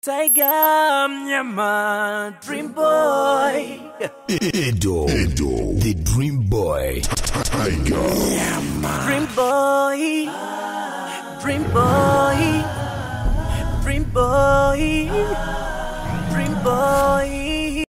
Tiger Mnyama Dream Boy Edo, Edo, the Dream Boy, Tiger, Dream Boy Dream Boy Dream Boy Dream Boy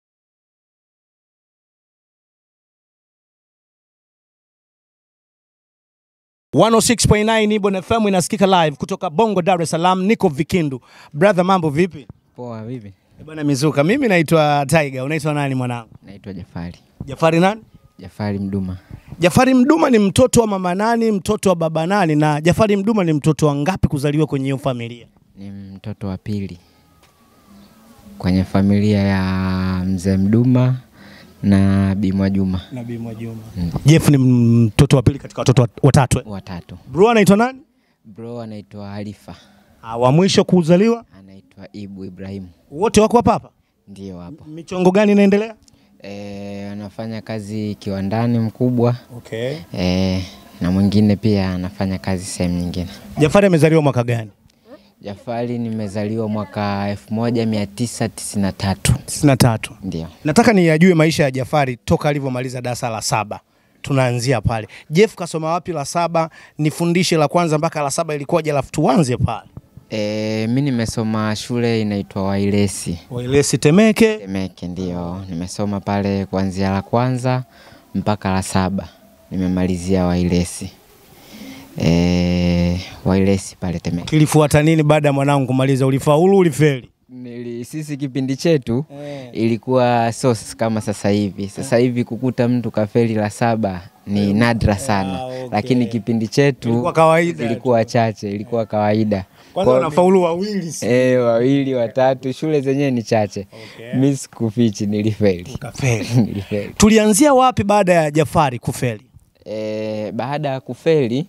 106.9 Ibon FM inasikika live kutoka Bongo, Dar es Salaam. Niko Vikindu. Brother, mambo vipi? Poa, vipi? Eh, Bwana Mizuka, mimi naitwa Tiger. Unaitwa nani mwanangu? Naitwa Jafari. Jafari nani? Jafari Mduma. Jafari Mduma ni mtoto wa mama nani? Mtoto wa baba nani? Na Jafari Mduma ni mtoto wa ngapi kuzaliwa kwenye hiyo familia? Ni mtoto wa pili kwenye familia ya mzee Mduma na Bimwa Juma, Nabii Mwajuma. Jeff ni mtoto wa pili katika watoto wat- watatu. eh? watatu. Bro anaitwa nani? Bro anaitwa Halifa, Ah, wa mwisho kuzaliwa? anaitwa Ibu Ibrahimu, Wote wako hapa hapa? ndio hapo. Michongo gani inaendelea? E, anafanya kazi kiwandani mkubwa Okay. e, na mwingine pia anafanya kazi sehemu nyingine. Jafari amezaliwa mwaka gani? Jafari nimezaliwa mwaka 1993 93. ndio. Nataka niyajue maisha ya Jafari toka alivyomaliza darasa la saba. Tunaanzia pale. Jeff kasoma wapi la saba? Nifundishe la kwanza mpaka la saba ilikuwaje, alafu tuanze pale. E, mi nimesoma shule inaitwa Wailesi Wailesi Temeke. Temeke, ndio nimesoma pale kuanzia la kwanza mpaka la saba nimemalizia Wailesi e, Wailesi pale Temeke. Kilifuata nini baada ya mwanangu kumaliza? Ulifaulu, ulifeli? Nili, sisi kipindi chetu ilikuwa so kama sasa hivi. Sasa hivi kukuta mtu kafeli la saba ni nadra sana, Ah, okay. lakini kipindi chetu Ilikuwa kawaida ilikuwa chache, ilikuwa kawaida. Kwanza Kwa- unafaulu wawili si? E, wawili watatu, shule zenyewe ni chache. Okay. Mi sikufichi, nilifeli Ukafeli. nilifeli. Tulianzia wapi baada ya Jafari kufeli? E, baada ya kufeli,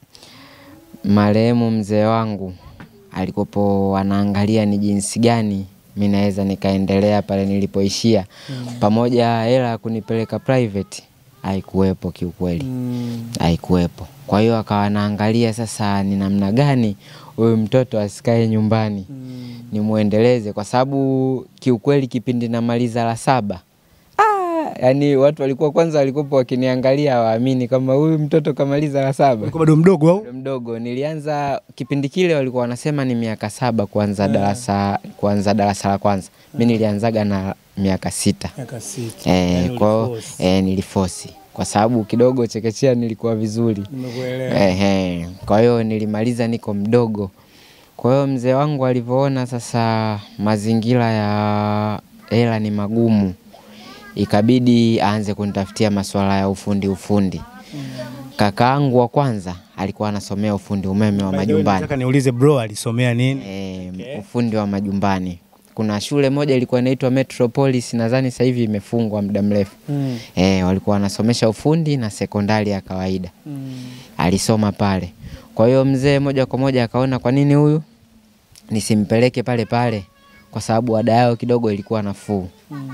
marehemu mzee wangu alikopo anaangalia ni jinsi gani mi naweza nikaendelea pale nilipoishia, pamoja hela ya kunipeleka private haikuwepo kiukweli, haikuwepo. Kwa hiyo akawa anaangalia sasa ni namna gani huyu mtoto asikae nyumbani nimwendeleze, kwa sababu kiukweli kipindi namaliza la saba ah, yani watu walikuwa kwanza walikuwa wakiniangalia hawaamini kama huyu mtoto kamaliza la saba Ulikuwa bado mdogo au? bado mdogo. Nilianza kipindi kile walikuwa wanasema ni miaka saba kuanza darasa kuanza darasa la kwanza. Mi nilianzaga na miaka sita. Miaka sita. Eh, kwa hiyo eh, nilifosi kwa sababu kidogo chekechea nilikuwa vizuri. Nimekuelewa. Ehe, kwa hiyo nilimaliza niko mdogo. Kwa hiyo mzee wangu alivyoona sasa mazingira ya hela ni magumu, ikabidi aanze kunitafutia masuala ya ufundi ufundi. Kakaangu wa kwanza alikuwa anasomea ufundi umeme wa By the way, majumbani Nataka niulize bro alisomea nini? e, ufundi wa majumbani. Kuna shule moja ilikuwa inaitwa Metropolis, nadhani sasa hivi imefungwa muda mrefu. E, walikuwa wanasomesha ufundi na sekondari ya kawaida alisoma pale. Kwa hiyo mzee moja kwa moja akaona kwa nini huyu nisimpeleke pale pale, kwa sababu ada yao kidogo ilikuwa nafuu.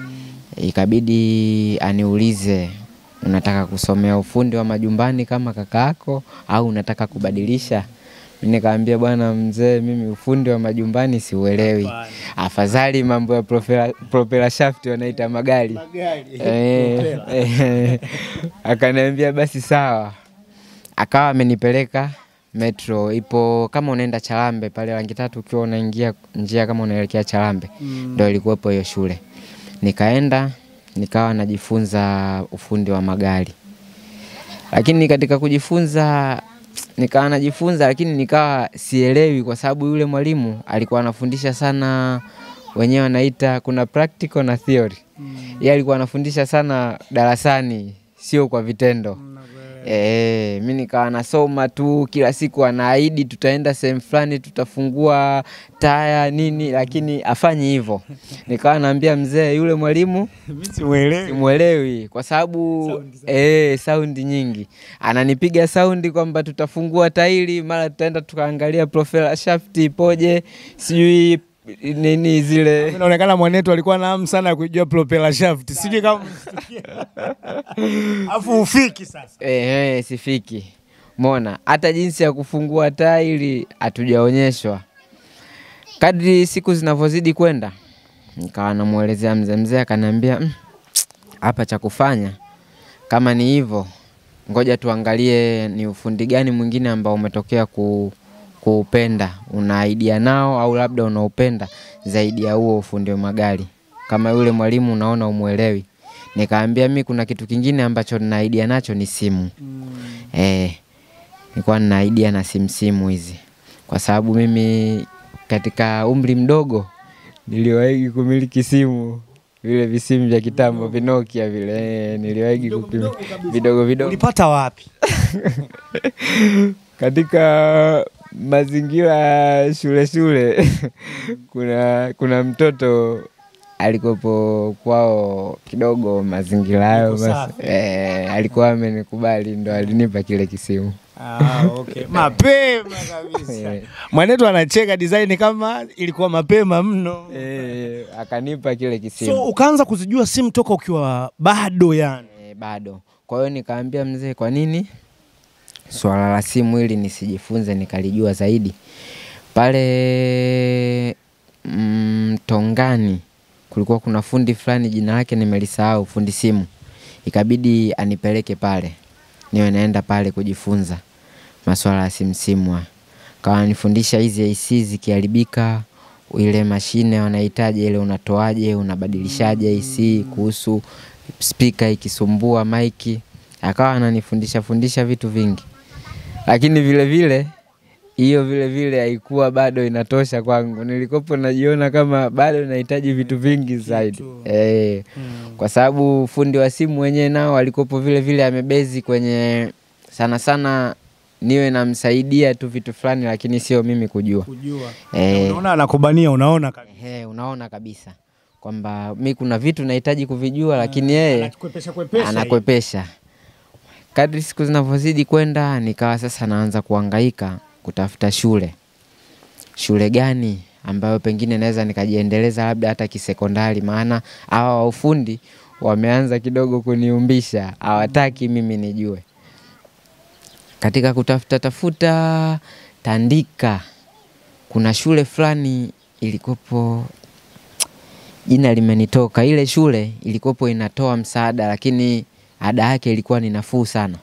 Ikabidi aniulize unataka kusomea ufundi wa majumbani kama kaka yako au unataka kubadilisha? Mimi Nikamwambia bwana mzee, mimi ufundi wa majumbani siuelewi, afadhali mambo ya propela, propela shaft wanaita magari Eh, eh, akaniambia basi sawa, akawa amenipeleka metro, ipo kama unaenda Chalambe pale rangi tatu, ukiwa unaingia njia kama unaelekea Chalambe ndo ilikuwepo hiyo shule. Nikaenda nikawa najifunza ufundi wa magari, lakini katika kujifunza nikawa najifunza, lakini nikawa sielewi, kwa sababu yule mwalimu alikuwa anafundisha sana, wenyewe wanaita kuna practical na theory. Yeye alikuwa anafundisha sana darasani, sio kwa vitendo. E, mi nikawa nasoma tu kila siku, anaahidi tutaenda sehemu fulani, tutafungua taya nini, lakini afanyi hivyo. Nikawa naambia mzee, yule mwalimu Mimi simuelewi. simwelewi kwa sababu eh, saundi nyingi ananipiga saundi kwamba tutafungua tairi, mara tutaenda tukaangalia profela shaft ipoje, sijui nini zile Inaonekana mwanetu alikuwa na hamu sana ya kujua propeller shaft. Sijui kama Afu ufiki sasa. eh, eh, sifiki mona hata jinsi ya kufungua tairi hatujaonyeshwa. kadri siku zinavyozidi kwenda nikawa namwelezea mzee mzee akaniambia "Mm, hapa cha kufanya kama ni hivyo ngoja tuangalie ni ufundi gani mwingine ambao umetokea ku, kuupenda una idea nao au labda unaupenda zaidi ya huo ufundi wa magari kama yule mwalimu unaona umwelewi nikaambia mi kuna kitu kingine ambacho nina idea nacho ni simu eh, nilikuwa nina idea na simu simu hizi kwa sababu mimi katika umri mdogo niliwahi kumiliki simu vile visimu vya kitambo vinokia vile eh, niliwahi kupima vidogo vidogo ulipata wapi katika mazingira ya shule shule kuna kuna mtoto alikopo kwao kidogo mazingira hayo Yuko basi, safi. eh, alikuwa amenikubali ndo alinipa kile kisimu Ah, okay. mapema kabisa Eh. mwanetu anacheka design kama ilikuwa mapema mno eh, akanipa kile kisimu so ukaanza kuzijua simu toka ukiwa bado yani e, bado. Kwa hiyo nikaambia mzee, kwa nini swala la simu hili nisijifunze nikalijua zaidi? Pale Mtongani kulikuwa kuna fundi fulani, jina lake nimelisahau, fundi simu, ikabidi anipeleke pale niwe naenda pale kujifunza masuala ya simu simu. haya. Kawa anifundisha hizi AC zikiharibika, ile mashine wanahitaji ile unatoaje, unabadilishaje AC, kuhusu spika ikisumbua maiki, akawa ananifundisha fundisha vitu vingi, lakini vile vile hiyo vile vile haikuwa bado inatosha kwangu. Nilikopo najiona kama bado nahitaji vitu vingi zaidi eh, kwa sababu fundi wa simu wenyewe nao alikopo vile vile amebezi kwenye sana sana niwe namsaidia tu vitu fulani, lakini sio mimi kujua. kujua Eh, unaona anakubania unaona kabisa Ehe, unaona kabisa kwamba mi kuna vitu nahitaji kuvijua, lakini yeye Anakwepesha kwepesha anakwepesha. Kadri siku zinavyozidi kwenda, nikawa sasa naanza kuhangaika kutafuta shule, shule gani ambayo pengine naweza nikajiendeleza labda hata kisekondari, maana hawa wa ufundi wameanza kidogo kuniumbisha, hawataki mimi nijue. Katika kutafuta tafuta Tandika, kuna shule fulani ilikopo jina limenitoka. Ile shule ilikopo inatoa msaada, lakini ada yake ilikuwa ni nafuu sana.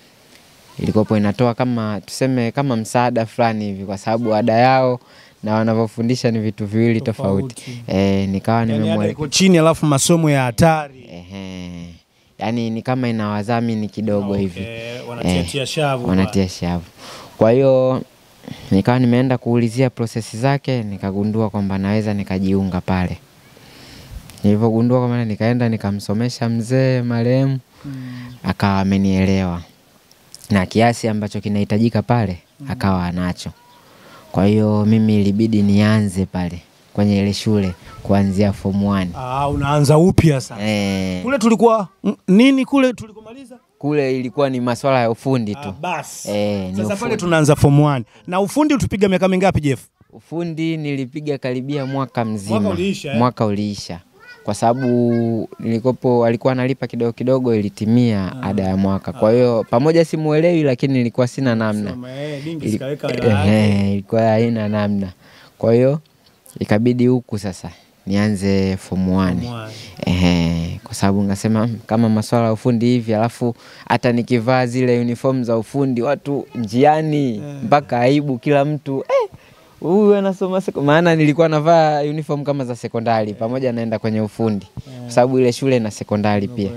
Ilikopo inatoa kama tuseme kama msaada fulani hivi, kwa sababu ada yao na wanavyofundisha ni vitu viwili tofauti. Tofauti. E, nikawa yani ada nimemwele iko chini alafu masomo ya hatari Ehe. Yaani ni kama ina wadhamini kidogo hivi Okay, wanatiatia shavu wanatia shavu. Kwa hiyo nikawa nimeenda kuulizia prosesi zake, nikagundua kwamba naweza nikajiunga pale. Nilivyogundua kwamba nikaenda nikamsomesha mzee marehemu, akawa amenielewa na kiasi ambacho kinahitajika pale akawa anacho. Kwa hiyo mimi ilibidi nianze pale kwenye ile shule kuanzia form 1. Ah, unaanza upya sasa Eh, kule tulikuwa n- nini kule tulikomaliza kule ilikuwa ni maswala ya ufundi ah, tu. basi Eh, ni sasa pale ufundi. tunaanza form 1 na ufundi utupiga miaka mingapi Jeff Ufundi nilipiga karibia mwaka mzima. Mwaka uliisha, eh? Mwaka uliisha. Kwa sababu nilikopo alikuwa analipa kidogo kidogo ilitimia ada ya mwaka. Kwa hiyo pamoja simuelewi lakini nilikuwa sina namna. Ili- Ehe, ilikuwa haina namna. Kwa hiyo ikabidi huku sasa nianze form 1. Ehe, kwa sababu ngasema "Mm, kama maswala ya ufundi hivi, alafu hata nikivaa zile uniform za ufundi watu njiani mpaka aibu kila mtu eh, huyu anasoma seko. Maana nilikuwa navaa uniform kama za sekondari pamoja naenda kwenye ufundi, kwa sababu ile shule na sekondari pia.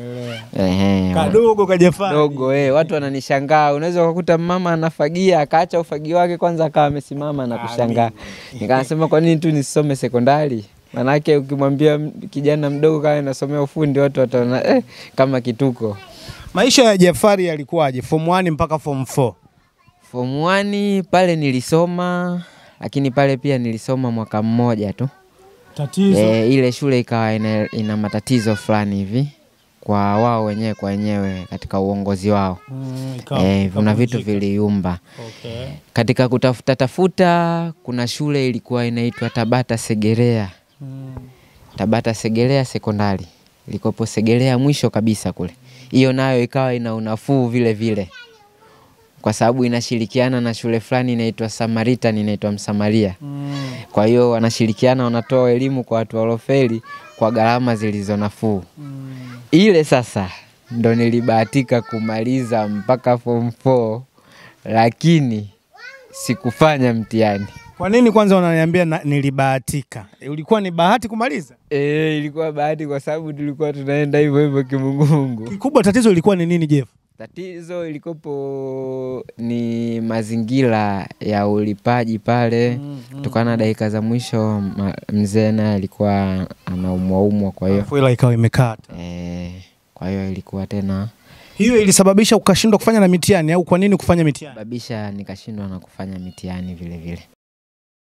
Ehe, kadogo kajafanya dogo eh, watu wananishangaa. Unaweza ukakuta mama anafagia akaacha ufagio wake kwanza akawa amesimama na kushangaa. Nikasema kwa nini tu nisome sekondari? Manake ukimwambia m- kijana mdogo kama anasomea ufundi watu wataona eh, kama kituko. maisha ya Jafari yalikuwaje form 1 mpaka form 4 Form 1 pale nilisoma, lakini pale pia nilisoma mwaka mmoja tu. tatizo E, ile shule ikawa ina, ina matatizo fulani hivi kwa wao wenyewe kwa wenyewe katika uongozi wao. Mm, ikawa- E, kuna vitu ikavunjika. viliumba. okay. Katika kutafuta tafuta, kuna shule ilikuwa inaitwa Tabata Segerea, mm. Tabata Segerea sekondari ilikopo Segerea mwisho kabisa kule. Hiyo nayo ikawa ina unafuu vile vile. kwa sababu inashirikiana na shule fulani inaitwa Samaritan, inaitwa Msamaria. Kwa hiyo wanashirikiana, wanatoa elimu kwa watu walofeli kwa gharama zilizo nafuu. Ile sasa ndo nilibahatika kumaliza mpaka form 4 lakini sikufanya mtihani. Kwa nini kwanza unaniambia na- nilibahatika? Ulikuwa ni bahati kumaliza? E, ilikuwa bahati kwa sababu tulikuwa tunaenda hivyo hivyo kimungumungu. Kikubwa tatizo ilikuwa ni nini Jeff? Tatizo ilikopo ni mazingira ya ulipaji pale, kutokana na dakika za mwisho ma- mzee naye alikuwa anaumwaumwa, kwa hiyo Alafu ila ikawa imekata. eh, kwa hiyo ilikuwa tena Hiyo ilisababisha ukashindwa kufanya na mitihani au kwa nini kufanya mitihani? babisha nikashindwa na kufanya mitihani vile vile.